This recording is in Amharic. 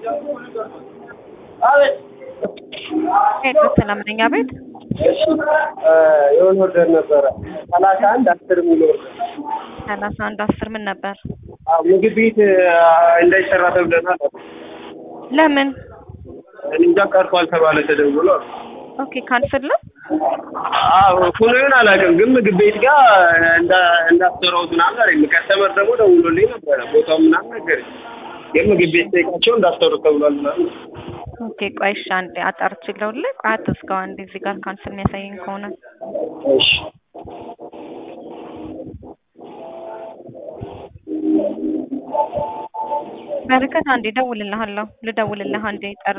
ሄሎ ሰላም ነኝ። አቤት የሆነ ኦርደር ነበረ ሰላሳ አንድ አስር የሚል ኦርደር ሰላሳ አንድ አስር ምን ነበር? አዎ፣ ምግብ ቤት እንዳይሰራ ተብለናል። ለምን? እኔ እንጃ ቀርቷል ተባለ ተደውሎ። ኦኬ ካንስል ነው። አዎ ሁሉን አላውቅም፣ ግን ምግብ ቤት ጋር እንዳ- እንዳሰራሁት ምናምን አለኝ። ከስተመር ደግሞ ደውሎልኝ ነበረ ቦታው ምናምን ነገረኝ። ግን ምግብ ቤት ጠይቃቸው እንዳሰሩት ተብሏል ምናምን ኦኬ ቆይ እሺ፣ አንዴ አጣርቼ ልደውልልህ። ቆይ አትዝጋው አንዴ፣ እዚህ ጋር ካንስል የሚያሳየኝ ከሆነ እሺ በረከት አንዴ እደውልልሃለሁ። ልደውልልህ አንዴ ጠር